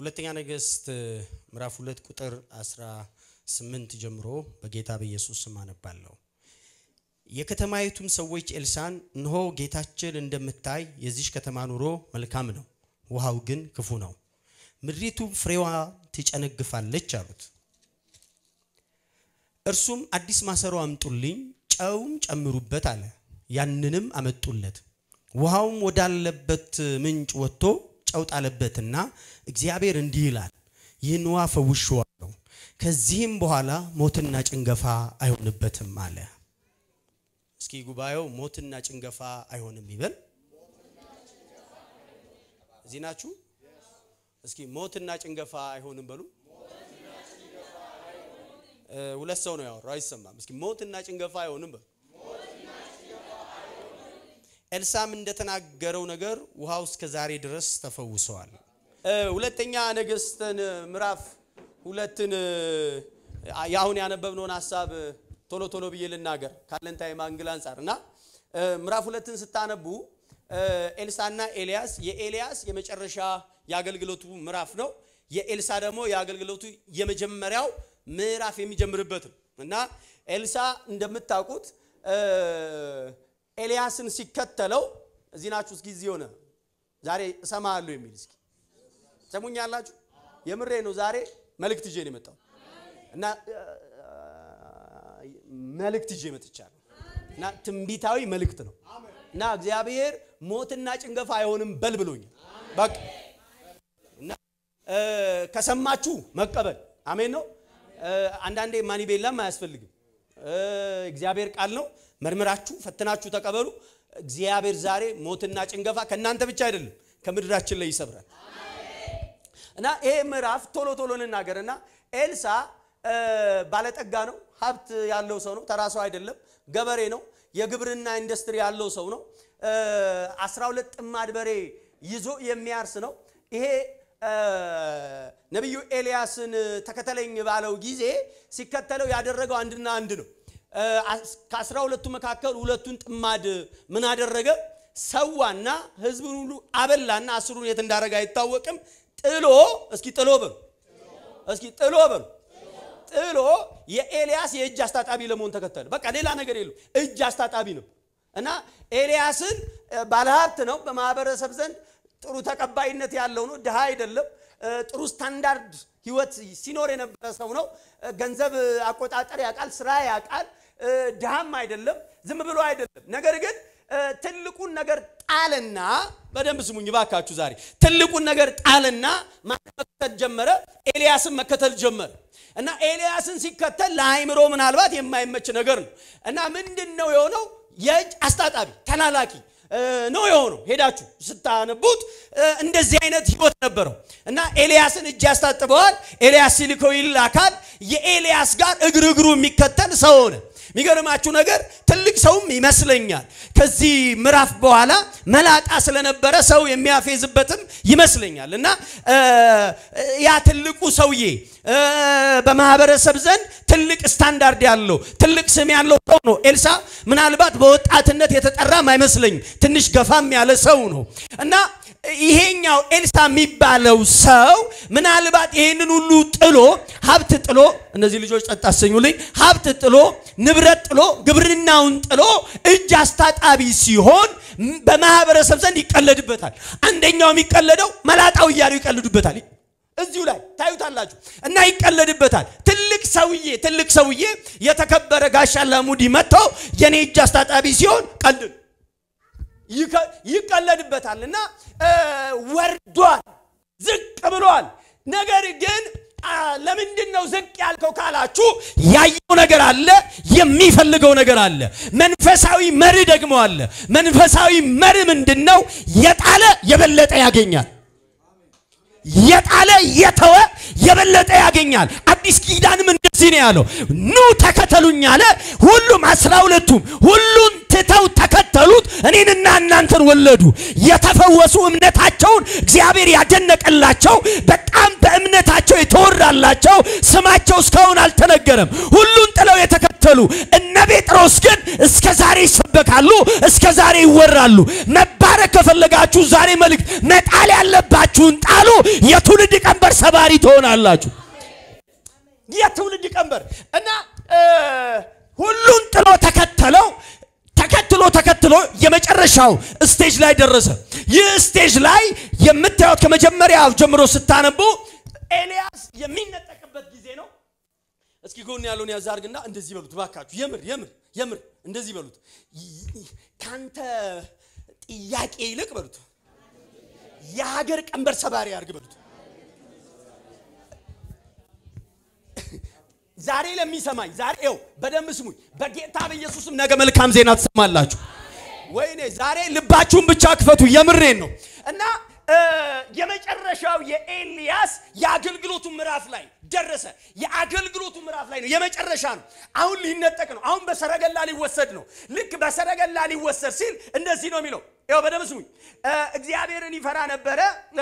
ሁለተኛ ነገሥት ምዕራፍ ሁለት ቁጥር 18 ጀምሮ በጌታ በኢየሱስ ስም አነባለሁ። የከተማይቱም ሰዎች ኤልሳን እንሆ ጌታችን እንደምታይ የዚች ከተማ ኑሮ መልካም ነው፣ ውሃው ግን ክፉ ነው፣ ምድሪቱ ፍሬዋ ትጨነግፋለች አሉት። እርሱም አዲስ ማሰሮ አምጡልኝ፣ ጨውም ጨምሩበት አለ። ያንንም አመጡለት። ውሃውም ወዳለበት ምንጭ ወጥቶ ጨው ጣለበትና እግዚአብሔር እንዲህ ይላል፣ ይህን ውሃ ፈውሼዋለሁ፣ ከዚህም በኋላ ሞትና ጭንገፋ አይሆንበትም አለ። እስኪ ጉባኤው ሞትና ጭንገፋ አይሆንም ይበል። እዚህ ናችሁ? እስኪ ሞትና ጭንገፋ አይሆንም በሉ። ሁለት ሰው ነው ያወራው፣ አይሰማም። እስኪ ሞትና ጭንገፋ አይሆንም በሉ። ኤልሳም እንደተናገረው ነገር ውሃው እስከ ዛሬ ድረስ ተፈውሰዋል። ሁለተኛ ነገሥትን ምዕራፍ ሁለትን የአሁን ያነበብነውን ሀሳብ ቶሎ ቶሎ ብዬ ልናገር ካለን ታይም አንግል አንጻር እና ምዕራፍ ሁለትን ስታነቡ ኤልሳና ኤልያስ የኤልያስ የመጨረሻ የአገልግሎቱ ምዕራፍ ነው። የኤልሳ ደግሞ የአገልግሎቱ የመጀመሪያው ምዕራፍ የሚጀምርበት ነው እና ኤልሳ እንደምታውቁት ኤልያስን ሲከተለው እዚህ ናችሁ። እስኪ እዚህ ሆነ ዛሬ እሰማሃለሁ የሚል እስኪ ሰሙኛላችሁ። የምሬ ነው። ዛሬ መልእክት ይዤ ነው የመጣው እና መልእክት ይዤ መጥቻለሁ እና ትንቢታዊ መልእክት ነው እና እግዚአብሔር ሞትና ጭንገፋ አይሆንም በል ብሎኛል። በቃ እና ከሰማችሁ መቀበል አሜን ነው። አንዳንዴ ማኒቤላም አያስፈልግም። እግዚአብሔር ቃል ነው። መርምራችሁ ፈትናችሁ ተቀበሉ። እግዚአብሔር ዛሬ ሞትና ጭንገፋ ከእናንተ ብቻ አይደለም ከምድራችን ላይ ይሰብራል። እና ይሄ ምዕራፍ ቶሎ ቶሎ እንናገር እና ኤልሳ ባለጠጋ ነው፣ ሀብት ያለው ሰው ነው፣ ተራ ሰው አይደለም፣ ገበሬ ነው፣ የግብርና ኢንዱስትሪ ያለው ሰው ነው። አስራ ሁለት ጥማድ በሬ ይዞ የሚያርስ ነው። ይሄ ነቢዩ ኤልያስን ተከተለኝ ባለው ጊዜ ሲከተለው ያደረገው አንድና አንድ ነው። ከአስራ ሁለቱ መካከል ሁለቱን ጥማድ ምን አደረገ? ሰዋና ህዝቡን ሁሉ አበላና አስሩን የት እንዳደረገ አይታወቅም። ጥሎ እስኪ ጥሎ በሉ እስኪ ጥሎ በሉ ጥሎ የኤልያስ የእጅ አስታጣቢ ለመሆን ተከተለ። በቃ ሌላ ነገር የለው፣ እጅ አስታጣቢ ነው እና ኤልያስን ባለሀብት ነው፣ በማህበረሰብ ዘንድ ጥሩ ተቀባይነት ያለው ነው፣ ድሃ አይደለም። ጥሩ ስታንዳርድ ህይወት ሲኖር የነበረ ሰው ነው። ገንዘብ አቆጣጠር ያውቃል፣ ስራ ያውቃል። ድሃም አይደለም፣ ዝም ብሎ አይደለም። ነገር ግን ትልቁን ነገር ጣልና፣ በደንብ ስሙኝ ባካችሁ ዛሬ ትልቁን ነገር ጣልና መከተል ጀመረ። ኤልያስን መከተል ጀመረ እና ኤልያስን ሲከተል ለአይምሮ ምናልባት የማይመች ነገር ነው እና ምንድን ነው የሆነው? የእጅ አስታጣቢ ተላላኪ ነው የሆነው። ሄዳችሁ ስታነቡት እንደዚህ አይነት ህይወት ነበረው እና ኤልያስን እጅ ያስታጥበዋል። ኤልያስ ሲልከው ይላካል። የኤልያስ ጋር እግር እግሩ የሚከተል ሰው ሆነ። የሚገርማችሁ ነገር ትልቅ ሰውም ይመስለኛል። ከዚህ ምዕራፍ በኋላ መላጣ ስለነበረ ሰው የሚያፌዝበትም ይመስለኛል እና ያ ትልቁ ሰውዬ በማህበረሰብ ዘንድ ትልቅ ስታንዳርድ ያለው ትልቅ ስም ያለው ሰው ነው። ኤልሳ ምናልባት በወጣትነት የተጠራም አይመስለኝም። ትንሽ ገፋም ያለ ሰው ነው እና ይሄኛው ኤልሳ የሚባለው ሰው ምናልባት ይሄንን ሁሉ ጥሎ ሀብት ጥሎ እነዚህ ልጆች ጸጥ አሰኙልኝ። ሀብት ጥሎ ንብረት ጥሎ ግብርናውን ጥሎ እጅ አስታጣቢ ሲሆን በማህበረሰብ ዘንድ ይቀለድበታል። አንደኛው የሚቀለደው መላጣው እያሉ ይቀልዱበታል። እዚሁ ላይ ታዩታላችሁ እና ይቀለድበታል። ትልቅ ሰውዬ ትልቅ ሰውዬ የተከበረ ጋሻ ላሙዲ መጥተው የኔ እጅ አስታጣቢ ሲሆን ቀልድ ይቀለድበታል እና ወርዷል፣ ዝቅ ብሏል። ነገር ግን ለምንድን ነው ዝቅ ያልከው ካላችሁ ያየው ነገር አለ፣ የሚፈልገው ነገር አለ። መንፈሳዊ መሪ ደግሞ አለ። መንፈሳዊ መሪ ምንድን ነው? የጣለ የበለጠ ያገኛል። የጣለ የተወ የበለጠ ያገኛል። አዲስ ኪዳንም እንደዚህ ነው ያለው፣ ኑ ተከተሉኝ አለ። ሁሉም አስራ ሁለቱም ሁሉን ትተው ተከተሉት። እኔንና እናንተን ወለዱ። የተፈወሱ እምነታቸውን እግዚአብሔር ያደነቀላቸው በጣም በእምነታቸው የተወራላቸው ስማቸው እስካሁን አልተነገረም። ሁሉን ጥለው የተከተሉ እነ ጴጥሮስ ግን እስከ ዛሬ ይሰበካሉ፣ እስከ ዛሬ ይወራሉ። መባረክ ከፈለጋችሁ ዛሬ መልእክት መጣል ያለባችሁን ጣሉ። የትውልድ ቀንበር ሰባሪ ትሆናላችሁ። የትውልድ ቀንበር እና ሁሉን ጥሎ ተከተለው። ተከትሎ ተከትሎ የመጨረሻው ስቴጅ ላይ ደረሰ። ይህ ስቴጅ ላይ የምታዩት ከመጀመሪያው ጀምሮ ስታነቡ ኤልያስ የሚነጠቅበት ጊዜ ነው። እስኪ ጎን ያለውን ያዝ አድርግና እንደዚህ በሉት ባካችሁ። የምር የምር የምር እንደዚህ በሉት። ካንተ ጥያቄ ይልቅ በሉት የሀገር ቀንበር ሰባሪ አድርግ በሉት። ዛሬ ለሚሰማኝ ዛሬ ው በደንብ ስሙኝ። በጌታ በኢየሱስም ነገ መልካም ዜና ትሰማላችሁ። ወይኔ ዛሬ ልባችሁን ብቻ ክፈቱ። የምሬን ነው እና የመጨረሻው የኤልያስ የአገልግሎቱ ምዕራፍ ላይ ደረሰ። የአገልግሎቱ ምዕራፍ ላይ ነው፣ የመጨረሻ ነው። አሁን ሊነጠቅ ነው። አሁን በሰረገላ ሊወሰድ ነው። ልክ በሰረገላ ሊወሰድ ሲል እንደዚህ ነው የሚለው። ይኸው በደምብ ስሙኝ። እግዚአብሔርን ይፈራ ነበረ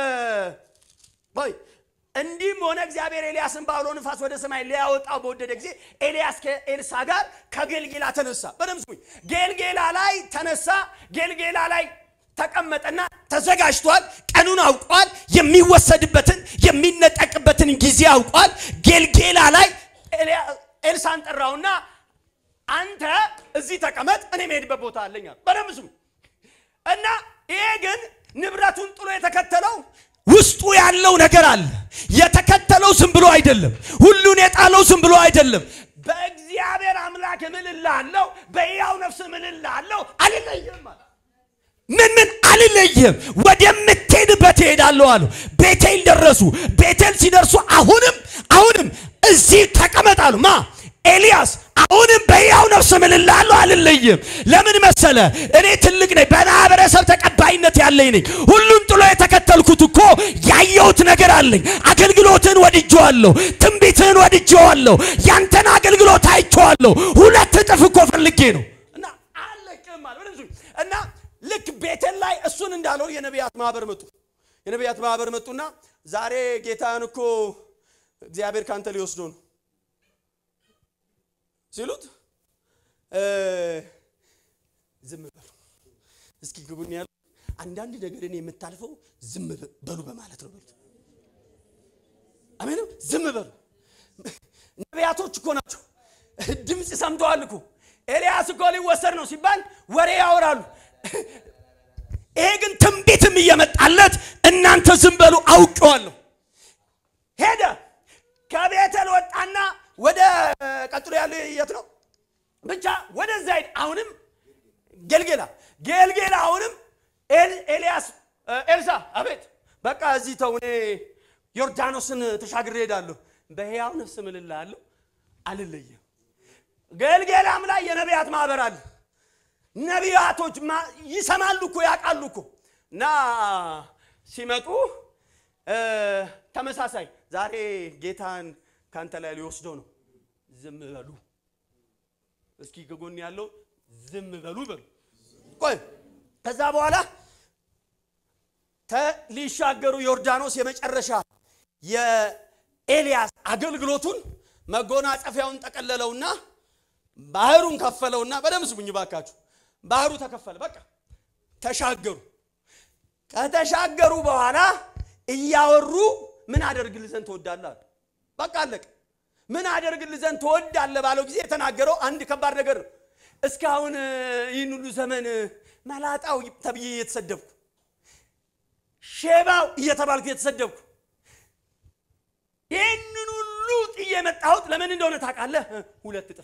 ይ እንዲህም ሆነ እግዚአብሔር ኤልያስን በአውሎ ንፋስ ወደ ሰማይ ሊያወጣው በወደደ ጊዜ ኤልያስ ከኤልሳ ጋር ከጌልጌላ ተነሳ። በደምብ ስሙኝ። ጌልጌላ ላይ ተነሳ። ጌልጌላ ላይ ተቀመጠና ተዘጋጅቷል። ቀኑን አውቋል። የሚወሰድበትን የሚነጠቅበትን ጊዜ አውቋል። ጌልጌላ ላይ ኤልሳን ጠራውና አንተ እዚህ ተቀመጥ፣ እኔ መሄድበት ቦታ አለኝ አለ። በደንብ ስሙ እና ይሄ ግን ንብረቱን ጥሎ የተከተለው ውስጡ ያለው ነገር አለ። የተከተለው ዝም ብሎ አይደለም። ሁሉን የጣለው ዝም ብሎ አይደለም። በእግዚአብሔር አምላክ እምልልሃለሁ፣ በሕያው ነፍስ እምልልሃለሁ አልለይህም አለ። ምን ምን አልለይህም፣ ወደምትሄድበት እሄዳለሁ አሉ። ቤቴል ደረሱ። ቤቴል ሲደርሱ አሁንም አሁንም እዚህ ተቀመጣሉ። ማ ኤልያስ አሁንም በሕያው ነፍስ እምልልሃለሁ አልለይህም። ለምን መሰለ? እኔ ትልቅ ነኝ፣ በማህበረሰብ ተቀባይነት ያለኝ ነኝ። ሁሉን ጥሎ የተከተልኩት እኮ ያየሁት ነገር አለኝ። አገልግሎትን ወድጄዋለሁ፣ ትንቢትን ወድጄዋለሁ፣ ያንተን አገልግሎት አይቼዋለሁ። ሁለት እጥፍ እኮ ፈልጌ ነው እና አለቅም አለ። በደንብ ስሙኝ። እና ልክ ቤቴል ላይ እሱን እንዳለው የነቢያት ማህበር መጡ። የነቢያት ማህበር መጡና ዛሬ ጌታን እኮ እግዚአብሔር ካንተ ሊወስዶ ነው ሲሉት ዝም በሉ እስኪ ግቡን ያሉ አንዳንድ ነገርን የምታልፈው ዝም በሉ በማለት ነው በሉት። አሜንም ዝም በሉ። ነቢያቶች እኮ ናቸው። ድምፅ ሰምተዋል እኮ ኤልያስ እኮ ሊወሰድ ነው ሲባል ወሬ ያወራሉ። ይሄ ግን ትንቢትም እየመጣለት እናንተ ዝም በሉ አውቄዋለሁ። ሄደ ከቤተል ወጣና ወደ ቀጥሎ ያለው የት ነው? ብቻ ወደዛ ሄድ። አሁንም ጌልጌላ ጌልጌላ አሁንም ኤልያስ ኤልሳ አቤት፣ በቃ እዚህ ተው፣ እኔ ዮርዳኖስን ተሻግሬ ሄዳለሁ። በሕያው ነፍስ እምልልሃለሁ አልለየም። ጌልጌላም ላይ የነቢያት ማህበር አለ። ነቢያቶች ይሰማሉ እኮ ያውቃሉ እኮ እና ሲመጡ ተመሳሳይ ዛሬ ጌታን ካንተ ላይ ሊወስደው ነው። ዝም በሉ እስኪ ከጎን ያለው ዝም በሉ በሉ። ቆይ ከዛ በኋላ ሊሻገሩ ዮርዳኖስ የመጨረሻ የኤልያስ አገልግሎቱን መጎናጸፊያውን ጠቀለለውና ባህሩን ከፈለውና በደምብ ስሙኝ ባካችሁ። ባህሩ ተከፈለ። በቃ ተሻገሩ። ከተሻገሩ በኋላ እያወሩ ምን አደርግልህ ዘንድ ትወዳለህ አሉ። በቃ አለቀ። ምን አደርግልህ ዘንድ ትወዳለህ ባለው ጊዜ የተናገረው አንድ ከባድ ነገር ነው። እስካሁን ይህን ሁሉ ዘመን መላጣው ተብዬ እየተሰደብኩ ሼባው እየተባልኩ እየተሰደብኩ ይህንን ሁሉ ጥዬ የመጣሁት ለምን እንደሆነ ታውቃለህ? ሁለት እጥፍ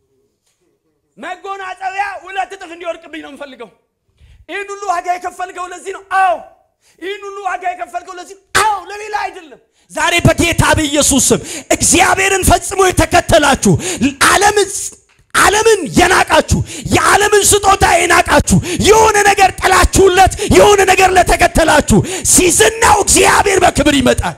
መጎናጸቢያ ሁለት እጥፍ እንዲወድቅብኝ ነው የምፈልገው። ይህን ሁሉ ዋጋ የከፈልከው ለዚህ ነው። አዎ ይህን ሁሉ ዋጋ የከፈልከው ለዚህ ነው። አዎ ለሌላ አይደለም። ዛሬ በጌታ በኢየሱስ ስም እግዚአብሔርን ፈጽሞ የተከተላችሁ ዓለምን ዓለምን የናቃችሁ የዓለምን ስጦታ የናቃችሁ የሆነ ነገር ጠላችሁለት የሆነ ነገር ለተከተላችሁ ሲዝናው እግዚአብሔር በክብር ይመጣል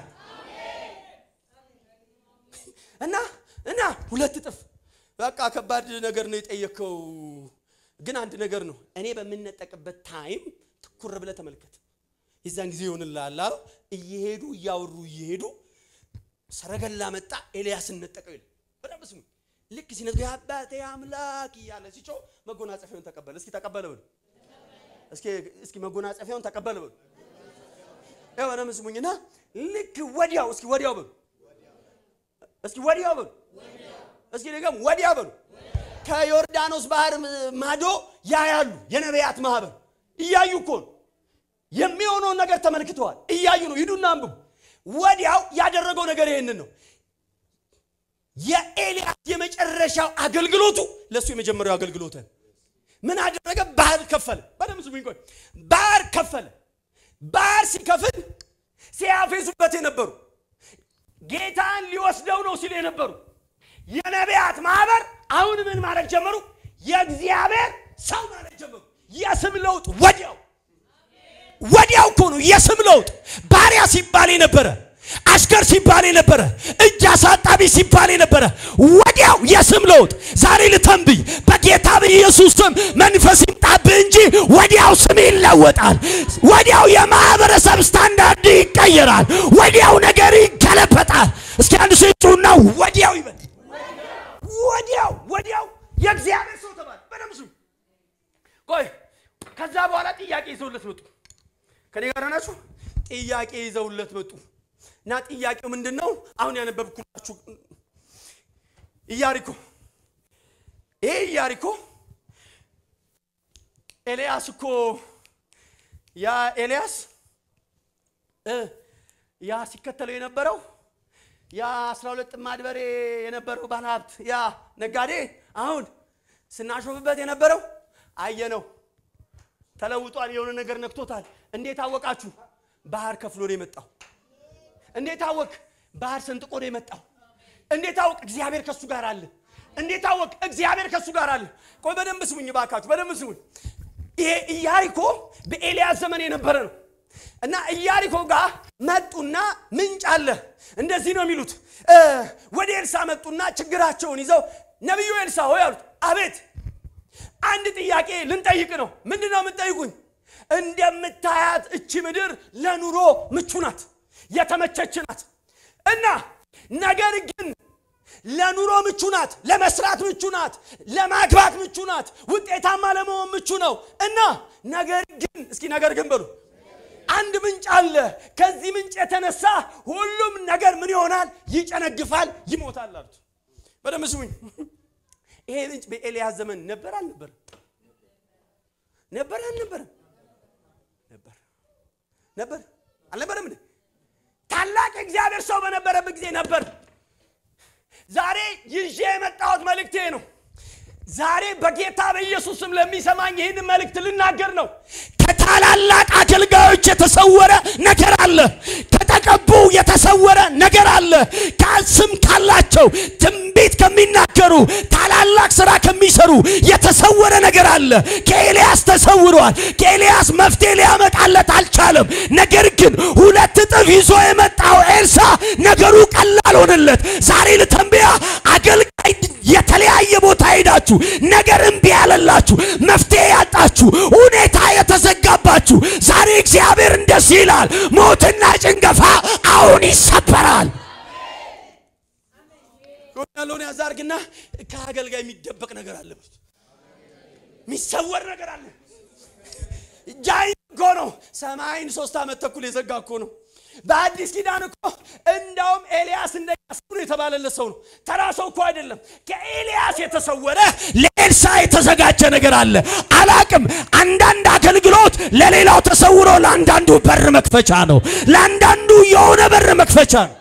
እና እና ሁለት እጥፍ በቃ ከባድ ነገር ነው የጠየከው ግን አንድ ነገር ነው። እኔ በምነጠቅበት ታይም ትኩር ብለህ ተመልከት። የዛን ጊዜ ይሆንልሃል አለው። እየሄዱ እያወሩ እየሄዱ ሰረገላ መጣ፣ ኤልያስን ነጠቀው ይላል። በደንብ ስሙ። ልክ ሲነጥቁ የአባቴ አምላክ እያለ ሲጮህ መጎናጸፊያውን ተቀበለ። እስኪ ተቀበለ በሉ። እስኪ እስኪ መጎናጸፊያውን ተቀበለ በሉ። ያው በደንብ ስሙኝና ልክ ወዲያው እስኪ ወዲያው በሉ። እስኪ ወዲያው በሉ። እስኪ ደግሞ ወዲያው በሉ። ከዮርዳኖስ ባህር ማዶ ያያሉ የነቢያት ማህበር እያዩ እኮ ነው የሚሆነውን ነገር ተመልክተዋል። እያዩ ነው። ሂዱና አንብቡ። ወዲያው ያደረገው ነገር ይሄንን ነው። የኤልያስ የመጨረሻው አገልግሎቱ ለእሱ የመጀመሪያው አገልግሎት ምን አደረገ? ባህር ከፈለ። በደምብ ስሙኝ። ቆይ ባህር ከፈለ። ባህር ሲከፍል ሲያፌዙበት የነበሩ ጌታን ሊወስደው ነው ሲሉ የነበሩ የነቢያት ማህበር አሁን ምን ማድረግ ጀመሩ? የእግዚአብሔር ሰው ማለት ጀመሩ። የስም ለውጥ ወዲያው ወዲያው እኮ ነው የስም ለውጥ። ባሪያ ሲባል የነበረ አሽከር ሲባል የነበረ እጅ አሳጣቢ ሲባል የነበረ ወዲያው የስም ለውጥ። ዛሬ ልተንብይ በጌታ በኢየሱስ ስም መንፈስ ይምጣብህ እንጂ ወዲያው ስም ይለወጣል። ወዲያው የማህበረሰብ ስታንዳርድ ይቀየራል። ወዲያው ነገር ይገለበጣል። እስኪ አንድ ሰው ይጩና ወዲያው ይበል። ወዲያው ወዲያው የእግዚአብሔር ሰው ተባለ። በደምብ ስሙ። ቆይ ከዛ በኋላ ጥያቄ ይዘውለት መጡ። ከኔ ጋር ናችሁ? ጥያቄ ይዘውለት መጡ እና ጥያቄው ምንድን ነው? አሁን ያነበብኩላችሁ ኢያሪኮ። ይሄ ኢያሪኮ ኤልያስ እኮ ያ ኤልያስ እ ያ ሲከተለው የነበረው ያ አስራ ሁለት ጥማድ በሬ የነበረው ባለሀብት ያ ነጋዴ አሁን ስናሾፍበት የነበረው አየነው ተለውጧል። የሆነ ነገር ነክቶታል። እንዴት አወቃችሁ? ባህር ከፍሎ ነው የመጣው። እንዴት አወቅ? ባህር ሰንጥቆ ነው የመጣው። እንዴት አወቅ? እግዚአብሔር ከሱ ጋር አለ። እንዴት አወቅ? እግዚአብሔር ከሱ ጋር አለ። ቆይ በደንብ ስሙኝ ባካችሁ፣ በደንብ ስሙኝ። ይሄ ኢያሪኮ በኤልያስ ዘመን የነበረ ነው እና ኢያሪኮ ጋር መጡና ምንጭ አለ። እንደዚህ ነው የሚሉት። ወደ ኤልሳ መጡና ችግራቸውን ይዘው ነቢዩ ኤልሳ ሆይ አሉት። አቤት አንድ ጥያቄ ልንጠይቅ ነው። ምንድን ነው የምንጠይቁኝ? እንደምታያት እቺ ምድር ለኑሮ ምቹ ናት፣ የተመቸች ናት እና ነገር ግን ለኑሮ ምቹ ናት፣ ለመስራት ምቹ ናት፣ ለማግባት ምቹ ናት፣ ውጤታማ ለመሆን ምቹ ነው እና ነገር ግን እስኪ ነገር ግን በሉ አንድ ምንጭ አለ። ከዚህ ምንጭ የተነሳ ሁሉም ነገር ምን ይሆናል? ይጨነግፋል፣ ይሞታል አሉት። በደምብ ስሙኝ። ይሄ ምንጭ በኤልያስ ዘመን ነበር አልነበረም? ነበር አልነበረም? ነበር ነበር አልነበረም? እንዴ ታላቅ የእግዚአብሔር ሰው በነበረበት ጊዜ ነበር። ዛሬ ይዤ የመጣሁት መልእክቴ ነው። ዛሬ በጌታ በኢየሱስ ስም ለሚሰማኝ ይህን መልእክት ልናገር ነው። ከታላላቅ አገልጋዮች የተሰወረ ነገር አለ። ከተቀቡ የተሰወረ ነገር አለ። ከስም ካላቸው ትንቢት ከሚናገሩ ታላላቅ ስራ ከሚሰሩ የተሰወረ ነገር አለ። ከኤልያስ ተሰውሯል። ከኤልያስ መፍትሄ ሊያመጣለት አልቻለም። ነገር ግን ሁለት እጥፍ ይዞ የመጣው ኤልሳ ነገሩ ቀላል ሆነለት። ዛሬ ልተንብያ አገልጋይ የተለያየ ቦታ ሄዳችሁ ነገር እምቢ ያለላችሁ መፍትሄ ያጣችሁ ሁኔታ የተዘጋባችሁ ዛሬ እግዚአብሔር እንደዚህ ይላል፣ ሞትና ጭንገፋ አሁን ይሰበራል። ያለውን ያዛርግና ከአገልጋይ የሚደበቅ ነገር አለ፣ የሚሰወር ነገር አለ። ጃይ እኮ ነው። ሰማይን ሶስት ዓመት ተኩል የዘጋ እኮ ነው። በአዲስ ኪዳን እኮ እንዳውም ኤልያስ እንደ ነው የተባለለት ሰው ነው። ተራ ሰው እኮ አይደለም። ከኤልያስ የተሰወረ ለኤልሳ የተዘጋጀ ነገር አለ። አላቅም። አንዳንድ አገልግሎት ለሌላው ተሰውሮ ለአንዳንዱ በር መክፈቻ ነው። ለአንዳንዱ የሆነ በር መክፈቻ ነው።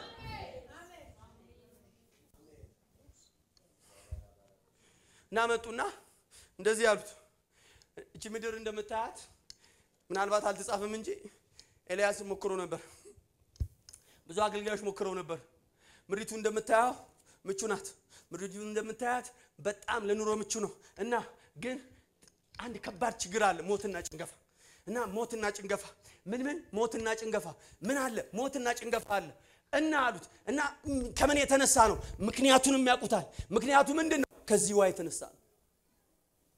እና መጡና እንደዚህ ያሉት እቺ ምድር እንደምታያት ምናልባት አልተጻፈም እንጂ ኤልያስ ሞክሮ ነበር። ብዙ አገልጋዮች ሞክረው ነበር። ምድሪቱ እንደምታየው ምቹ ናት። ምድሪቱ እንደምታያት በጣም ለኑሮ ምቹ ነው እና ግን አንድ ከባድ ችግር አለ፣ ሞትና ጭንገፋ እና ሞትና ጭንገፋ ምን ምን ሞትና ጭንገፋ ምን አለ? ሞትና ጭንገፋ አለ እና አሉት እና ከምን የተነሳ ነው? ምክንያቱንም ያውቁታል። ምክንያቱ ምንድን ነው? ከዚህ ውሃ የተነሳ ነው።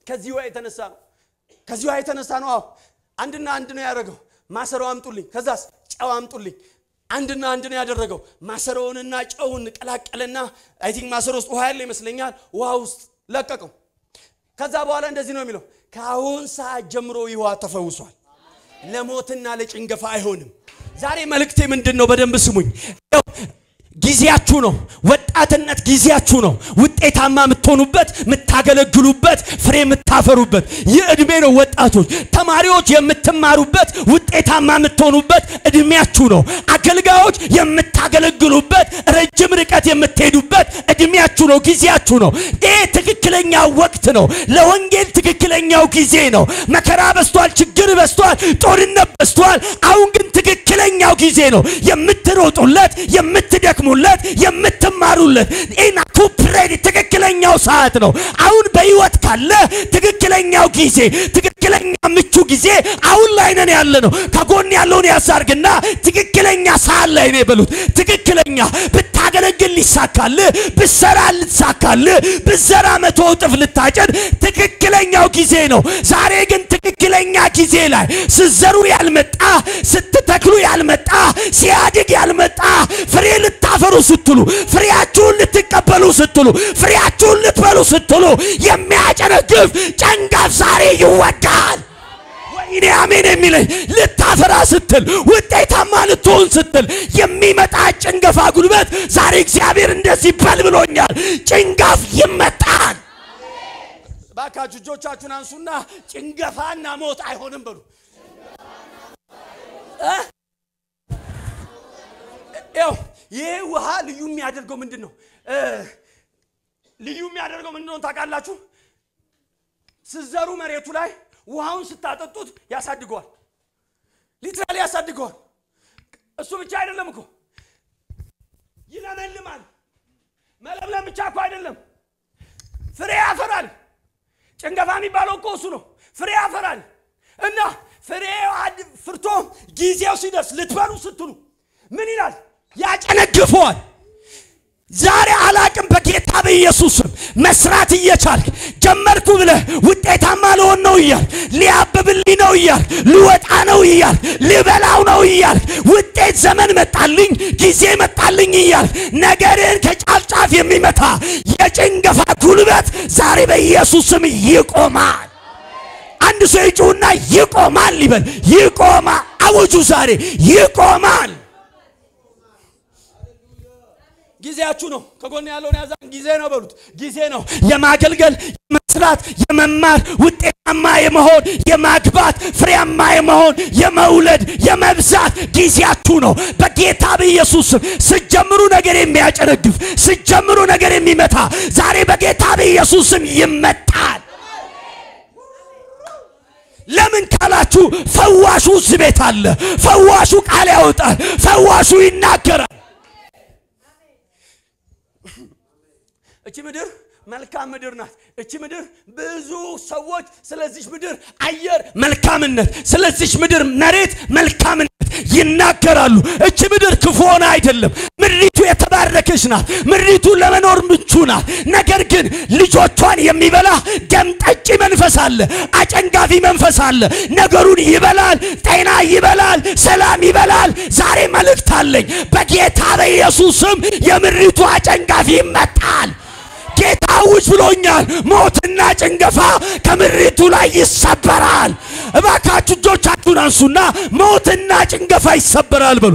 ከዚህ ውሃ የተነሳ ነው። ከዚህ ውሃ የተነሳ ነው። አዎ አንድና አንድ ነው ያደረገው። ማሰሮ አምጡልኝ፣ ከዛስ ጨው አምጡልኝ። አንድና አንድ ነው ያደረገው። ማሰሮውንና ጨውን ቀላቀለና አይ ቲንክ ማሰሮ ውስጥ ውሃ ያለ ይመስለኛል። ውሃ ውስጥ ለቀቀው። ከዛ በኋላ እንደዚህ ነው የሚለው፣ ከአሁን ሰዓት ጀምሮ ይህ ውሃ ተፈውሷል፣ ለሞትና ለጭንገፋ አይሆንም። ዛሬ መልእክቴ ምንድን ነው? በደንብ ስሙኝ። ጊዜያችሁ ነው። ወጣትነት ጊዜያችሁ ነው። ውጤታማ የምትሆኑበት፣ የምታገለግሉበት፣ ፍሬ የምታፈሩበት ይህ እድሜ ነው። ወጣቶች ተማሪዎች የምትማሩበት፣ ውጤታማ የምትሆኑበት እድሜያችሁ ነው። አገልጋዮች የምታገለግሉበት፣ ረጅም ርቀት የምትሄዱበት እድሜያችሁ ነው። ጊዜያችሁ ነው። ይህ ትክክለኛው ወቅት ነው። ለወንጌል ትክክለኛው ጊዜ ነው። መከራ በስቷል፣ ችግር በስቷል፣ ጦርነት በስቷል። አሁን ግን ትክክለኛው ጊዜ ነው። የምትሮጡለት የምትደክሙለት የምትማሩለት ኢና ኩፕሬድ ትክክለኛው ሰዓት ነው። አሁን በህይወት ካለ ትክክለኛው ጊዜ ትክክለኛ ምቹ ጊዜ አሁን ላይ ነን ያለ ነው። ከጎን ያለውን ያሳርግና ትክክለኛ ሰዓት ላይ ነው የበሉት። ትክክለኛ ብታገለግል ሊሳካል፣ ብሰራ ልትሳካል፣ ብዘራ መቶ እጥፍ ልታጨድ ትክክለኛው ጊዜ ነው። ዛሬ ግን ትክክለኛ ጊዜ ላይ ስዘሩ ያልመጣ ስትተክሉ ያልመጣ ሲያድግ ያልመጣ ፍሬ ልታፈሩ ስትሉ ፍሬያችሁን ልትቀበሉ ስትሉ ፍሬያችሁን ልትበሉ ስትሉ የሚያጨነግፍ ጨንጋፍ ዛሬ ይወጋል። ወይኔ አሜን የሚለኝ ልታፈራ ስትል ውጤታማ ልትሆን ስትል የሚመጣ ጭንገፋ ጉልበት ዛሬ እግዚአብሔር እንደዚህ በል ብሎኛል። ጭንጋፍ ይመጣል። ባካችሁ እጆቻችሁን አንሱና ጭንገፋና ሞት አይሆንም በሉ። ያው ይህ ውሃ ልዩ የሚያደርገው ምንድን ነው? ልዩ የሚያደርገው ምንድን ነው ታውቃላችሁ? ስዘሩ መሬቱ ላይ ውሃውን ስታጠጡት ያሳድገዋል። ሊትራሊ ያሳድገዋል። እሱ ብቻ አይደለም እኮ ይለመልማል። መለምለም ብቻ እኮ አይደለም፣ ፍሬ ያፈራል። ጭንገፋ የሚባለው እኮ እሱ ነው። ፍሬ ያፈራል እና ፍሬ ፍርቶ ጊዜው ሲደርስ ልትበሉ ስትሉ ምን ይላል? ያጨነግፈዋል። ዛሬ አላቅም በጌታ በኢየሱስም መስራት እየቻልክ ጀመርኩ ብለህ ውጤታማ ልሆን ነው እያልክ ሊያብብልኝ ነው እያልክ ልወጣ ነው እያልክ ልበላው ነው እያልክ ውጤት ዘመን መጣልኝ ጊዜ መጣልኝ እያልክ ነገርን ከጫፍ ጫፍ የሚመታ የጭንገፋ ጉልበት ዛሬ በኢየሱስም ይቆማል። አንድ ሰው ይጩህና ይቆማል ይበል። ይቆማል። አውጁ ዛሬ ይቆማል። ጊዜያችሁ ነው። ከጎን ያለውን ያዛን ጊዜ ነው በሉት። ጊዜ ነው የማገልገል የመስራት፣ የመማር፣ ውጤታማ የመሆን፣ የማግባት፣ ፍሬያማ የመሆን፣ የመውለድ፣ የመብዛት ጊዜያችሁ ነው። በጌታ በኢየሱስ ስም ስጀምሩ ነገር የሚያጨነግፍ ስጀምሩ ነገር የሚመታ ዛሬ በጌታ በኢየሱስ ስም ይመጣል። ለምን ካላችሁ ፈዋሹ እዚህ ቤት አለ። ፈዋሹ ቃል ያወጣል። ፈዋሹ ይናገራል። እቺ ምድር መልካም ምድር ናት። እቺ ምድር ብዙ ሰዎች ስለዚች ምድር አየር መልካምነት፣ ስለዚች ምድር መሬት መልካምነት ይናገራሉ። እቺ ምድር ክፉ ሆነ አይደለም። ምድሪቱ የተባረከች ናት። ምድሪቱ ለመኖር ምቹ ናት። ነገር ግን ልጆቿን የሚበላ ደም ጠጪ መንፈስ አለ፣ አጨንጋፊ መንፈስ አለ። ነገሩን ይበላል፣ ጤና ይበላል፣ ሰላም ይበላል። ዛሬ መልእክት አለኝ። በጌታ በኢየሱስ ስም የምድሪቱ አጨንጋፊ ይመጣል። ጌታ ውጭ ብሎኛል። ሞትና ጭንገፋ ከምድሪቱ ላይ ይሰበራል። እባካችሁ እጆቻችሁን አንሱና ሞትና ጭንገፋ ይሰበራል በሉ።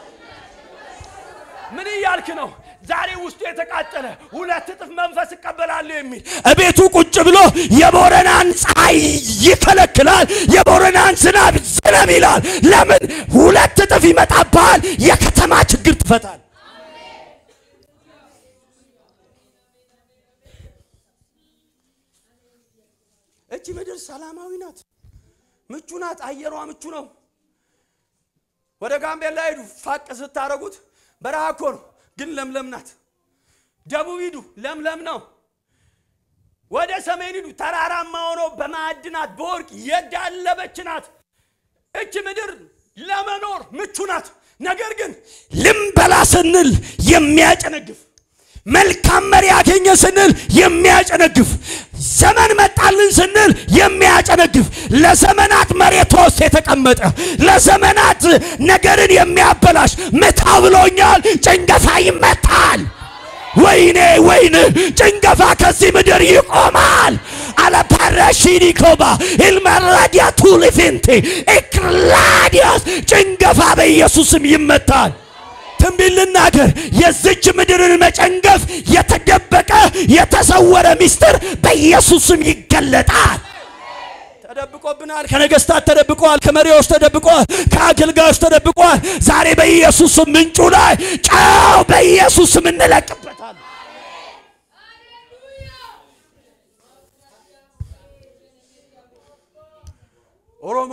ምን እያልክ ነው? ዛሬ ውስጡ የተቃጠለ ሁለት እጥፍ መንፈስ እቀበላለሁ የሚል እቤቱ ቁጭ ብሎ የቦረናን ፀሐይ ይከለክላል፣ የቦረናን ዝናብ ዝናብ ይላል። ለምን? ሁለት እጥፍ ይመጣብሃል። የከተማ ችግር ትፈታል። እቺ ምድር ሰላማዊ ናት፣ ምቹ ናት። አየሯ ምቹ ነው። ወደ ጋምቤላ ሂዱ፣ ፋቅ ስታረጉት በረሃ እኮ ነው፣ ግን ለምለም ናት። ደቡብ ሂዱ፣ ለምለም ነው። ወደ ሰሜን ሂዱ፣ ተራራማ ሆኖ በማዕድናት በወርቅ የዳለበች ናት። እች ምድር ለመኖር ምቹ ናት። ነገር ግን ልንበላ ስንል የሚያጨነግፍ መልካም መሪ ያገኘ ስንል የሚያጨነግፍ ዘመን መጣልን ስንል የሚያጨነግፍ ለዘመናት መሬት ውስጥ የተቀመጠ ለዘመናት ነገርን የሚያበላሽ ምታ ብሎኛል። ጭንገፋ ይመታል። ወይኔ ወይን ጭንገፋ ከዚህ ምድር ይቆማል። አለፓራሺኒኮባ ኢልመራዲያ ቱሊፊንቲ ኢክላዲያስ ጭንገፋ በኢየሱስም ይመታል። ትንቢት ልናገር፣ የዝች ምድርን መጨንገፍ የተደበቀ የተሰወረ ምስጢር በኢየሱስም ይገለጣል። ተደብቆብናል። ከነገስታት ተደብቀዋል። ከመሪዎች ተደብቀዋል። ከአገልጋዮች ተደብቀዋል። ዛሬ በኢየሱስም ምንጩ ላይ ጨው በኢየሱስም እንለቅበታል። ኦሮሞ፣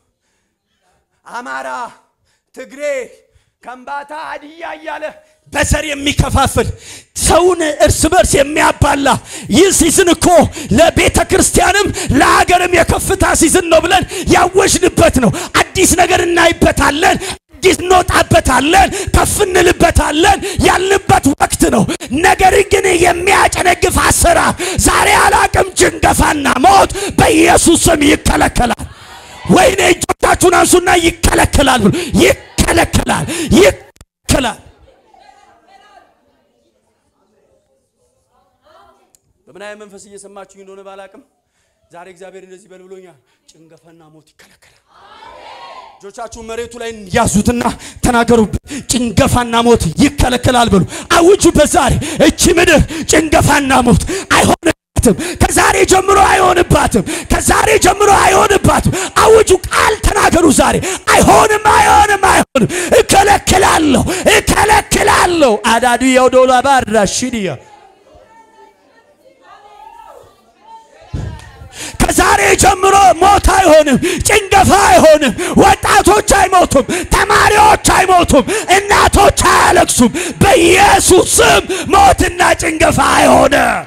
አማራ፣ ትግሬ፣ ከምባታ፣ ሀዲያ እያለ በዘር የሚከፋፍል ሰውን እርስ በርስ የሚያባላ ይህ ሲዝን እኮ ለቤተ ክርስቲያንም ለሀገርም የከፍታ ሲዝን ነው ብለን ያወጅንበት ነው። አዲስ ነገር እናይበታለን። አዲስ እንወጣበታለን። ከፍ እንልበታለን ያልንበት ወቅት ነው። ነገር ግን የሚያጨነግፍ አሰራር ዛሬ አላቅም። ጭንገፋና ሞት በኢየሱስ ስም ይከለከላል። ወይኔ እጆቻችሁን አንሱና ይከለከላል ብሎ ይከለከላል፣ ይከለከላል። በምን አይነት መንፈስ እየሰማችሁ እንደሆነ ባላቅም ዛሬ እግዚአብሔር እንደዚህ በል ብሎኛል። ጭንገፋና ሞት ይከለከላል። እጆቻችሁን መሬቱ ላይ ያዙትና ተናገሩበት። ጭንገፋና ሞት ይከለከላል ብሎ አውጁበት። ዛሬ እቺ ምድር ጭንገፋና ሞት አይሆንባትም። ከዛሬ ጀምሮ አይሆንባትም። ከዛሬ ጀምሮ አይሆንባትም። አውጁ፣ ቃል ተናገሩ። ዛሬ አይሆንም፣ አይሆንም፣ አይሆንም። እከለክላለሁ፣ እከለክላለሁ። አዳዱ የውዶላ ባራ ሽዲያ ከዛሬ ጀምሮ ሞት አይሆንም፣ ጭንገፋ አይሆንም። ወጣቶች አይሞቱም፣ ተማሪዎች አይሞቱም፣ እናቶች አያለቅሱም። በኢየሱስ ስም ሞትና ጭንገፋ አይሆንም።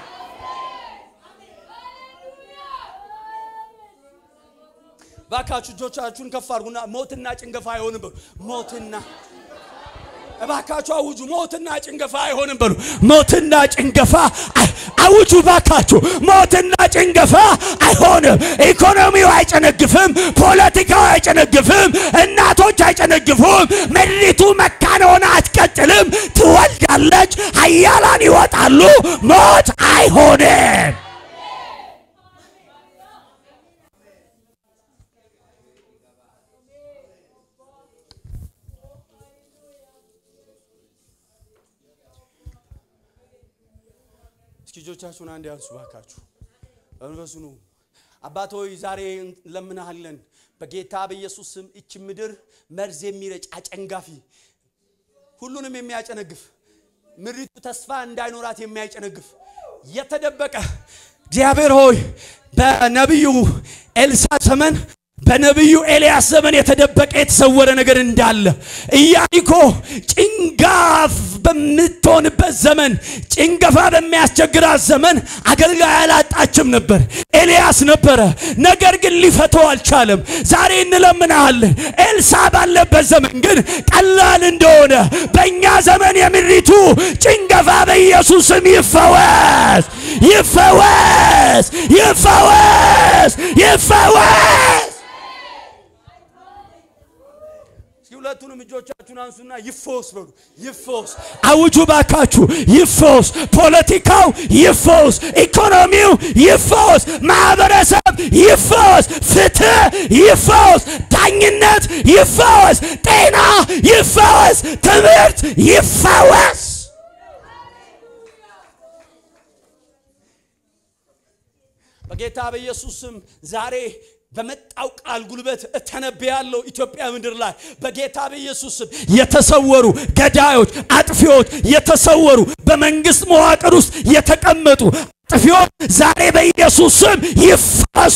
ባካችሁ እጆቻችሁን ከፍ አድርጉና ሞትና ጭንገፋ አይሆንም በሉ። ሞትና እባካችሁ አውጁ። ሞትና ጭንገፋ አይሆንም በሉ። ሞትና ጭንገፋ አይ- አውጁ ባካችሁ። ሞትና ጭንገፋ አይሆንም። ኢኮኖሚው አይጨነግፍም፣ ፖለቲካው አይጨነግፍም፣ እናቶች አይጨነግፉም። ምድሪቱ መካን ሆና አትቀጥልም፣ ትወልዳለች፣ ኃያላን ይወጣሉ። ሞት አይሆንም። እስኪ እጆቻችሁን አንድ ያንሱ ባካችሁ። በመንፈሱ ኑ። አባት ሆይ ዛሬ እንለምንሃለን በጌታ በኢየሱስ ስም እች ምድር መርዝ የሚረጭ አጨንጋፊ ሁሉንም የሚያጨነግፍ ምድሪቱ ተስፋ እንዳይኖራት የሚያጨነግፍ የተደበቀ እግዚአብሔር ሆይ በነቢዩ ኤልሳ ዘመን በነቢዩ ኤልያስ ዘመን የተደበቀ የተሰወረ ነገር እንዳለ ኢያሪኮ ጭንጋፍ በምትሆንበት ዘመን ጭንገፋ በሚያስቸግራት ዘመን አገልጋይ አላጣችም ነበር፣ ኤልያስ ነበረ። ነገር ግን ሊፈተው አልቻለም። ዛሬ እንለምናለን። ኤልሳ ባለበት ዘመን ግን ቀላል እንደሆነ በእኛ ዘመን የምድሪቱ ጭንገፋ በኢየሱስ ስም ይፈወስ፣ ይፈወስ፣ ይፈወስ፣ ይፈወስ። እስኪ ሁለቱንም እጆቻችሁን አንሱና ይፈወስ በሉ። ይፈወስ አውጁ ባካችሁ፣ ይፈወስ። ፖለቲካው ይፈወስ፣ ኢኮኖሚው ይፈወስ፣ ማህበረሰብ ይፈወስ፣ ፍትህ ይፈወስ፣ ዳኝነት ይፈወስ፣ ጤና ይፈወስ፣ ትምህርት ይፈወስ። በጌታ በኢየሱስ ስም ዛሬ በመጣው ቃል ጉልበት እተነብያለሁ ኢትዮጵያ ምድር ላይ በጌታ በኢየሱስ ስም የተሰወሩ ገዳዮች፣ አጥፊዎች የተሰወሩ በመንግስት መዋቅር ውስጥ የተቀመጡ አጥፊዎች ዛሬ በኢየሱስ ስም ይፈሱ።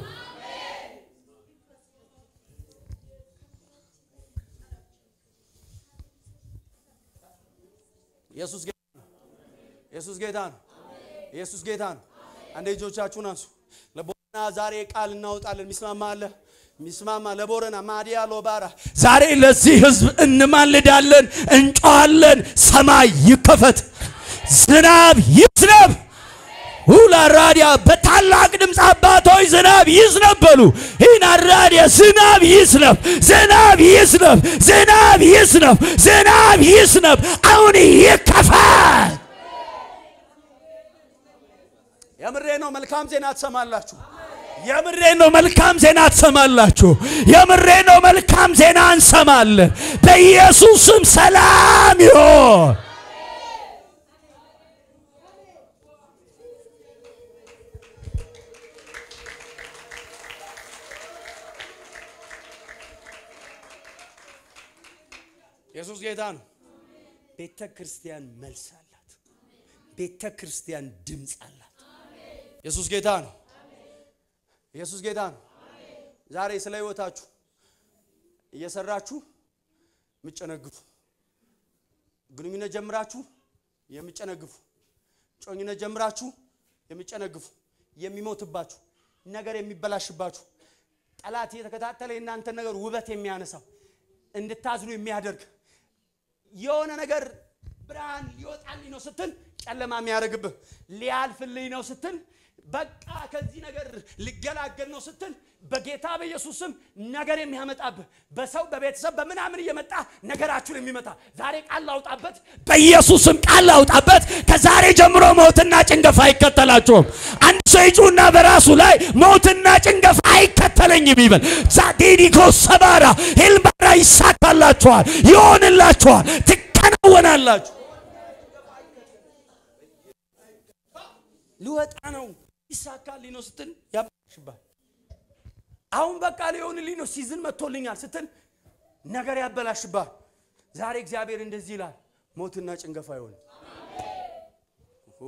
ኢየሱስ ጌታ ነው። ኢየሱስ ጌታ ነው። ኢየሱስ ጌታ ነው። አንዴ እጆቻችሁን አንሱ። ለቦረና ዛሬ ቃል እናወጣለን። ሚስማማ አለ ሚስማማ ለቦረና ማዲያ ሎባራ ዛሬ ለዚህ ህዝብ እንማልዳለን፣ እንጮኻለን። ሰማይ ይከፈት፣ ዝናብ ይዝነብ። ሁላራዲያ በታላቅ ድምፅ አባቶች ዝናብ ይዝነብ በሉ። ይናራዲያ ዝናብ ይዝነብ፣ ዝናብ ይዝነብ፣ ዝናብ ይዝነብ፣ ዝናብ ይዝነብ። አሁን ይከፋል። የምሬ ነው። መልካም ዜና ትሰማላችሁ። የምሬ ነው። መልካም ዜና ትሰማላችሁ። የምሬ ነው። መልካም ዜና እንሰማለን። በኢየሱስም ሰላም ይሆን። ኢየሱስ ጌታ ነው። ቤተ ክርስቲያን መልስ አላት። ቤተ ክርስቲያን ድምፅ አላት። ኢየሱስ ጌታ ነው። ኢየሱስ ጌታ ነው። ዛሬ ስለ ሕይወታችሁ እየሰራችሁ የምጨነግፉ ግንኙነት ጀምራችሁ የምጨነግፉ ጮኝነት ጀምራችሁ የምጨነግፉ የሚሞትባችሁ ነገር የሚበላሽባችሁ ጠላት የተከታተለ የእናንተን ነገር ውበት የሚያነሳው እንድታዝኑ የሚያደርግ የሆነ ነገር ብርሃን ሊወጣልኝ ነው ስትል ጨለማ የሚያደርግብህ ሊያልፍልኝ ነው ስትል በቃ ከዚህ ነገር ልገላገል ነው ስትል በጌታ በኢየሱስ ስም ነገር የሚያመጣብህ በሰው በቤተሰብ በምናምን እየመጣ ነገራችሁን የሚመታ ዛሬ ቃል ላውጣበት በኢየሱስም ቃል አውጣበት። ከዛሬ ጀምሮ ሞትና ጭንገፋ አይከተላችሁም። አንድ ሰው ይጩና በራሱ ላይ ሞትና ጭንገፋ አይከተለኝም ይበል። ዛዲኒኮ ሰባራ ሄልባራ ይሳካላችኋል፣ ይሆንላችኋል፣ ትከናወናላችሁ። ልወጣ ነው ይሳካልኝ ነው ስትል ያበላሽባል። አሁን በቃ ሊሆንልኝ ነው ሲዝን መጥቶልኛል ስትል ነገር ያበላሽባል። ዛሬ እግዚአብሔር እንደዚህ ይላል፣ ሞትና ጭንገፋ አይሆንም። ኦ፣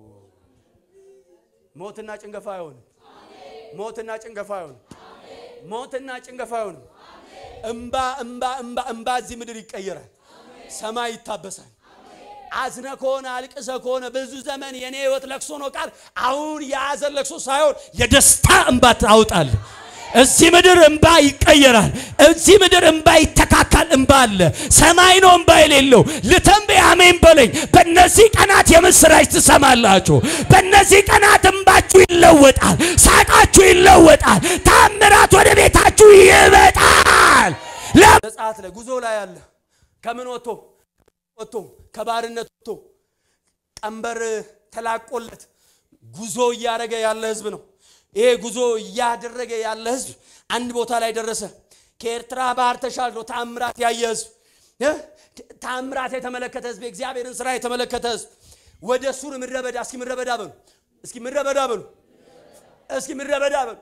ሞትና ጭንገፋ አይሆንም። ሞትና ጭንገፋ አይሆንም። ሞትና ጭንገፋ አይሆንም። እምባ እምባ እምባ እምባ እዚህ ምድር ይቀየራል። ሰማይ ይታበሳል። አዝነ ከሆነ አልቅሰ ከሆነ ብዙ ዘመን የኔ ህይወት ለቅሶ ነው ቃል አሁን የያዘን ለቅሶ ሳይሆን የደስታ እንባ ታውጣለህ። እዚህ ምድር እንባ ይቀየራል። እዚህ ምድር እንባ ይተካካል። እንባ አለ። ሰማይ ነው እንባ የሌለው። ልተንብይ አሜን በለኝ። በእነዚህ ቀናት የምስራች ትሰማላችሁ። በእነዚህ ቀናት እንባችሁ ይለወጣል። ሳቃችሁ ይለወጣል። ታምራት ወደ ቤታችሁ ይመጣል። ለ- ዘጸአት ላይ ጉዞ ላይ አለ ከምን ወጥቶ ወጥቶ ከባርነት ወጥቶ ቀንበር ተላቆለት ጉዞ እያደረገ ያለ ህዝብ ነው። ይሄ ጉዞ እያደረገ ያለ ህዝብ አንድ ቦታ ላይ ደረሰ። ከኤርትራ ባህር ተሻግሮ ታምራት ያየ ህዝብ እ? ታምራት የተመለከተ ህዝብ የእግዚአብሔርን ስራ የተመለከተ ህዝብ ወደ ሱር ምድረ በዳ እስኪ ምድረ በዳ በሉ እስኪ ምድረ በዳ በሉ እስኪ ምድረ በዳ በሉ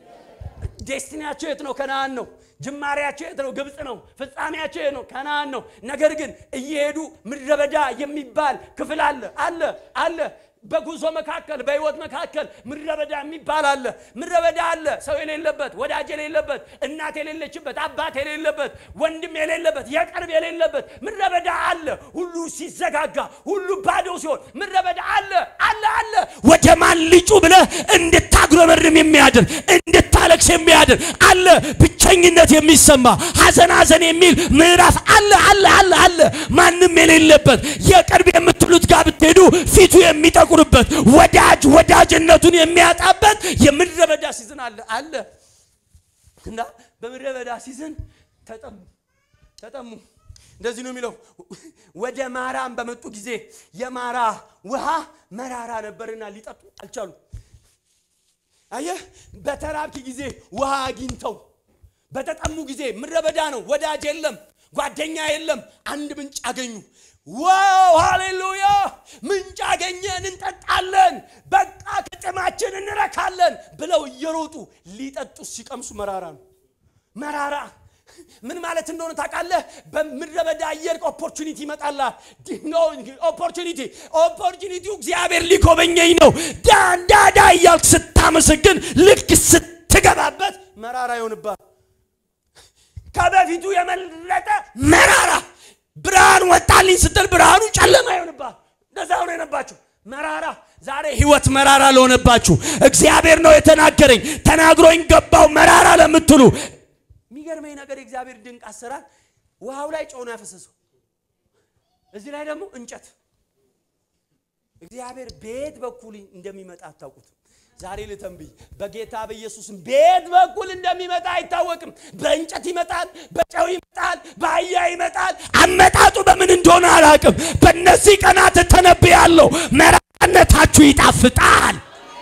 ዴስቲኒያቸው የት ነው? ከነአን ነው። ጅማሬያቸው የት ነው? ግብፅ ነው። ፍጻሜያቸው የት ነው? ከነአን ነው። ነገር ግን እየሄዱ ምድረ በዳ የሚባል ክፍል አለ አለ አለ በጉዞ መካከል በህይወት መካከል ምድረ በዳ የሚባል አለ። ምድረ በዳ አለ፣ ሰው የሌለበት፣ ወዳጅ የሌለበት፣ እናት የሌለችበት፣ አባት የሌለበት፣ ወንድም የሌለበት፣ የቅርብ የሌለበት ምድረ በዳ አለ። ሁሉ ሲዘጋጋ፣ ሁሉ ባዶ ሲሆን ምድረ በዳ አለ አለ አለ። ወደ ማን ልጩ ብለህ እንድታጉረመርም የሚያድር እንድታለቅስ የሚያድር አለ። ብቸኝነት የሚሰማ ሐዘን ሐዘን የሚል ምዕራፍ አለ አለ አለ አለ። ማንም የሌለበት የቅርብ የምትሉት ጋር ብትሄዱ ፊቱ የሚጠቁርበት ወዳጅ ወዳጅነቱን የሚያጣበት የምድረ በዳ ሲዝን አለ አለ እና በምድረ በዳ ሲዝን ተጠሙ ተጠሙ። እንደዚህ ነው የሚለው። ወደ ማራም በመጡ ጊዜ የማራ ውሃ መራራ ነበርና ሊጠጡ አልቻሉ። አየህ፣ በተራብክ ጊዜ ውሃ አግኝተው በተጠሙ ጊዜ ምድረ በዳ ነው፣ ወዳጅ የለም፣ ጓደኛ የለም። አንድ ምንጭ አገኙ። ዋው ሃሌሉያ! ምንጭ አገኘን፣ እንጠጣለን፣ በቃ ከጥማችን እንረካለን ብለው እየሮጡ ሊጠጡ ሲቀምሱ መራራ ነው። መራራ ምን ማለት እንደሆነ ታውቃለህ? በምድረ በዳ አየር ኦፖርቹኒቲ ይመጣላል። ኦፖርቹኒቲ ኦፖርቹኒቲው እግዚአብሔር ሊጎበኘኝ ነው ዳንዳዳ እያልክ ስታመሰግን ልክ ስትገባበት መራራ ይሆንባል። ከበፊቱ የመለጠ መራራ ብርሃን ወጣልኝ ስትል ብርሃኑ ጨለማ ይሆንባል። እንደዛ ሆኖ የነባቸው መራራ ዛሬ ህይወት መራራ ለሆነባችሁ እግዚአብሔር ነው የተናገረኝ ተናግሮኝ ገባው መራራ ለምትሉ የሚገርመኝ ነገር የእግዚአብሔር ድንቅ አሰራር ውሃው ላይ ጨው ነው ያፈሰሰው። እዚህ ላይ ደግሞ እንጨት እግዚአብሔር በየት በኩል እንደሚመጣ አታውቁትም። ዛሬ ልተንብይ፣ በጌታ በኢየሱስም በየት በኩል እንደሚመጣ አይታወቅም። በእንጨት ይመጣል፣ በጨው ይመጣል፣ በአህያ ይመጣል። አመጣጡ በምን እንደሆነ አላውቅም። በእነዚህ ቀናት ተነብያለሁ። መራራነታችሁ ይጣፍጣል፣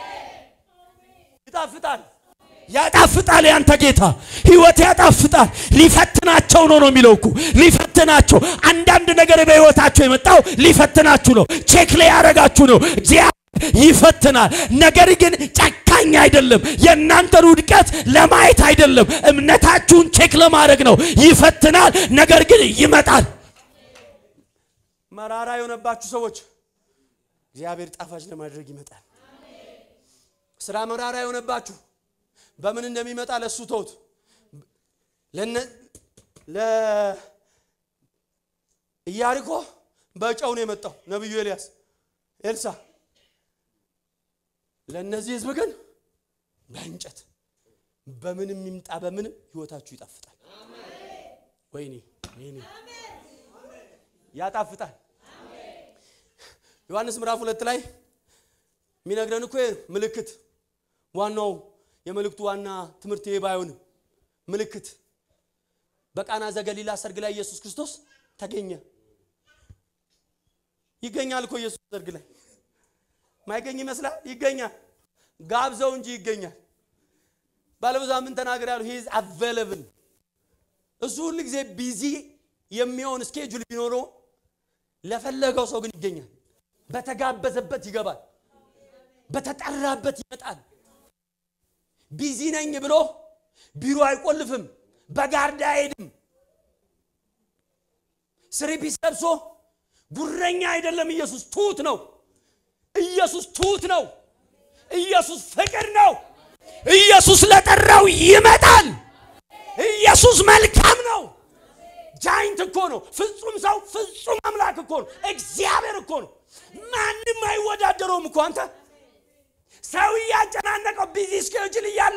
ይጣፍጣል። ያጣፍጣል። ያንተ ጌታ ህይወት ያጣፍጣል። ሊፈትናቸው ነው ነው የሚለው እኮ ሊፈትናቸው። አንዳንድ ነገር በህይወታቸው የመጣው ሊፈትናችሁ ነው፣ ቼክ ላይ ያደረጋችሁ ነው። እግዚአብሔር ይፈትናል። ነገር ግን ጨካኝ አይደለም። የእናንተን ውድቀት ለማየት አይደለም፣ እምነታችሁን ቼክ ለማድረግ ነው። ይፈትናል፣ ነገር ግን ይመጣል። መራራ የሆነባችሁ ሰዎች እግዚአብሔር ጣፋጭ ለማድረግ ይመጣል። ስራ መራራ የሆነባችሁ በምን እንደሚመጣ ለእሱ ተውት። ለነ ለኢያሪኮ በጨው ነው የመጣው ነቢዩ ኤልያስ ኤልሳ። ለእነዚህ ህዝብ ግን በእንጨት በምንም ይምጣ በምንም ህይወታችሁ ይጣፍጣል። ወይኔ ወይኔ ያጣፍጣል። ዮሐንስ ምዕራፍ ሁለት ላይ የሚነግረን እኮ ምልክት ዋናው የመልእክቱ ዋና ትምህርት ይሄ ባይሆንም ምልክት በቃና ዘገሊላ ሰርግ ላይ ኢየሱስ ክርስቶስ ተገኘ። ይገኛል እኮ ኢየሱስ ሰርግ ላይ ማይገኝ ይመስላል? ይገኛል። ጋብዘው እንጂ ይገኛል። ባለብዙ ምን ተናገር ያሉ ሂዝ አቬለብል እሱ ሁል ጊዜ ቢዚ የሚሆን ስኬጁል ቢኖረው ለፈለገው ሰው ግን ይገኛል። በተጋበዘበት ይገባል። በተጠራበት ይመጣል። ቢዚ ነኝ ብሎ ቢሮ አይቆልፍም። በጋርዳ አይሄድም። ስሪፒስ ለብሶ ጉረኛ አይደለም። ኢየሱስ ትሁት ነው። ኢየሱስ ትሁት ነው። ኢየሱስ ፍቅር ነው። ኢየሱስ ለጠራው ይመጣል። ኢየሱስ መልካም ነው። ጃይንት እኮ ነው። ፍጹም ሰው ፍጹም አምላክ እኮ ነው። እግዚአብሔር እኮ ነው። ማንም አይወዳደረውም እኮ አንተ ሰው እያጨናነቀው ቢዚ ስኬጁል እያለ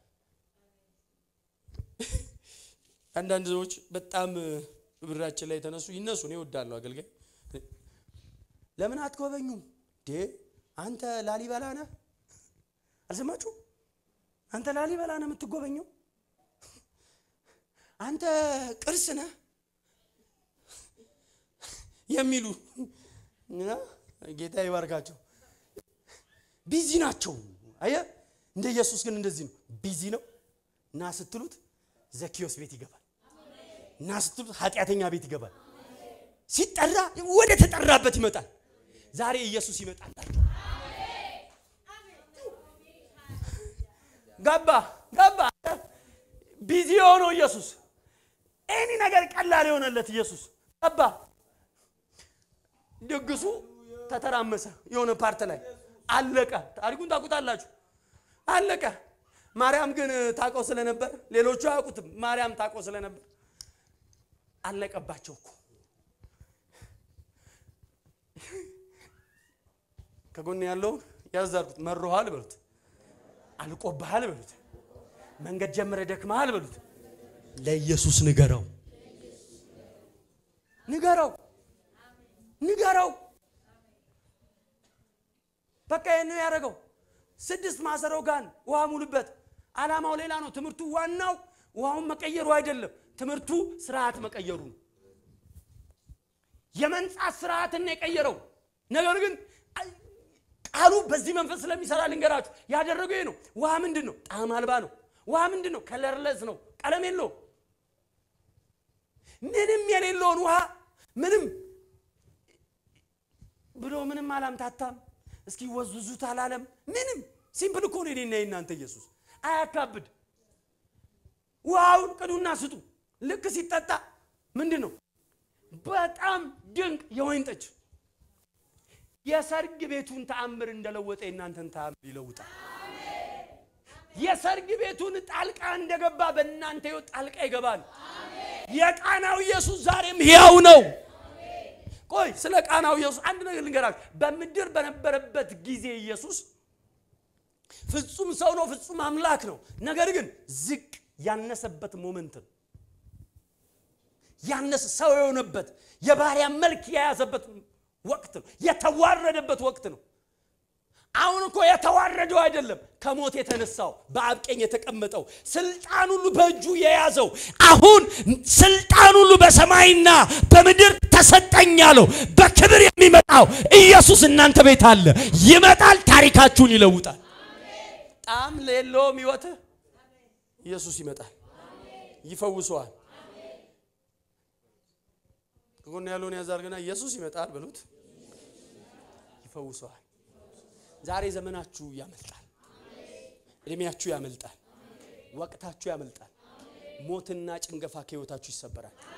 አንዳንድ ሰዎች በጣም ብራችን ላይ የተነሱ ይነሱ። እኔ እወዳለሁ አገልጋይ ለምን አትጎበኙም? ዴ አንተ ላሊበላ ነህ? አልሰማችሁ? አንተ ላሊበላ ነህ የምትጎበኘው? አንተ ቅርስ ነህ የሚሉ እና ጌታ ይባርካቸው። ቢዚ ናቸው። አየ እንደ ኢየሱስ ግን እንደዚህ ነው። ቢዚ ነው እና ስትሉት ዘኪዮስ ቤት ይገባል። እና ስትሉት ኃጢአተኛ ቤት ይገባል። ሲጠራ ወደ ተጠራበት ይመጣል። ዛሬ ኢየሱስ ይመጣላቸው። ገባ ገባ። ቢዚ የሆነው ኢየሱስ ኤኒ ነገር ቀላል የሆነለት ኢየሱስ ገባ። ድግሱ ተተራመሰ። የሆነ ፓርት ላይ አለቀ። ታሪኩን ታውቁታላችሁ። አለቀ። ማርያም ግን ታውቀው ስለነበር ሌሎቹ አያውቁትም። ማርያም ታውቀው ስለነበር አለቀባቸው እኮ። ከጎን ያለውን ያዛርጉት። መሮሃል በሉት፣ አልቆብሃል በሉት፣ መንገድ ጀምረ ደክመሃል በሉት። ለኢየሱስ ንገረው፣ ንገረው፣ ንገረው። በቃ ይህን ነው ያደረገው። ስድስት ማሰሮ ጋን ውሃ ሙሉበት። ዓላማው ሌላ ነው። ትምህርቱ ዋናው ውሃውን መቀየሩ አይደለም። ትምህርቱ ስርዓት መቀየሩ ነው። የመንጻት ስርዓትን ነው የቀየረው። ነገር ግን ቃሉ በዚህ መንፈስ ስለሚሰራ ልንገራችሁ፣ ያደረገው ይሄ ነው። ውሃ ምንድን ነው? ጣዕም አልባ ነው። ውሃ ምንድን ነው? ከለርለስ ነው። ቀለም የለውም። ምንም የሌለውን ውሃ ምንም ብሎ ምንም አላምታታም። እስኪ ወዙዙት አላለም። ምንም ሲምፕል እኮ ነው የኔና የእናንተ ኢየሱስ። አያካብድ። ውሃውን ቅዱና ስጡ። ልክ ሲጠጣ ምንድን ነው? በጣም ድንቅ የወይን ጠጅ። የሰርግ ቤቱን ተአምር እንደለወጠ የእናንተን ተአምር ይለውጣል። የሰርግ ቤቱን ጣልቃ እንደገባ በእናንተ ሕይወት ጣልቃ ይገባል። የቃናው ኢየሱስ ዛሬም ሕያው ነው። ቆይ ስለ ቃናው ኢየሱስ አንድ ነገር ልንገራችሁ። በምድር በነበረበት ጊዜ ኢየሱስ ፍጹም ሰው ነው፣ ፍጹም አምላክ ነው። ነገር ግን ዝቅ ያነሰበት ሞመንት ነው። ያነሰ ሰው የሆነበት የባሪያ መልክ የያዘበት ወቅት ነው። የተዋረደበት ወቅት ነው። አሁን እኮ የተዋረደው አይደለም፣ ከሞት የተነሳው በአብ ቀኝ የተቀመጠው ስልጣን ሁሉ በእጁ የያዘው አሁን ስልጣን ሁሉ በሰማይና በምድር ተሰጠኝ ያለው በክብር የሚመጣው ኢየሱስ እናንተ ቤት አለ። ይመጣል፣ ታሪካችሁን ይለውጣል። ጣም ሌለውም ሕይወትህ ኢየሱስ ይመጣል፣ ይፈውሰዋል። ከጎን ያለውን ያዛርግና ኢየሱስ ይመጣል በሉት፣ ይፈውሰዋል። ዛሬ ዘመናችሁ ያመልጣል፣ እድሜያችሁ ያመልጣል፣ ወቅታችሁ ያመልጣል። ሞትና ጭንገፋ ከሕይወታችሁ ይሰበራል።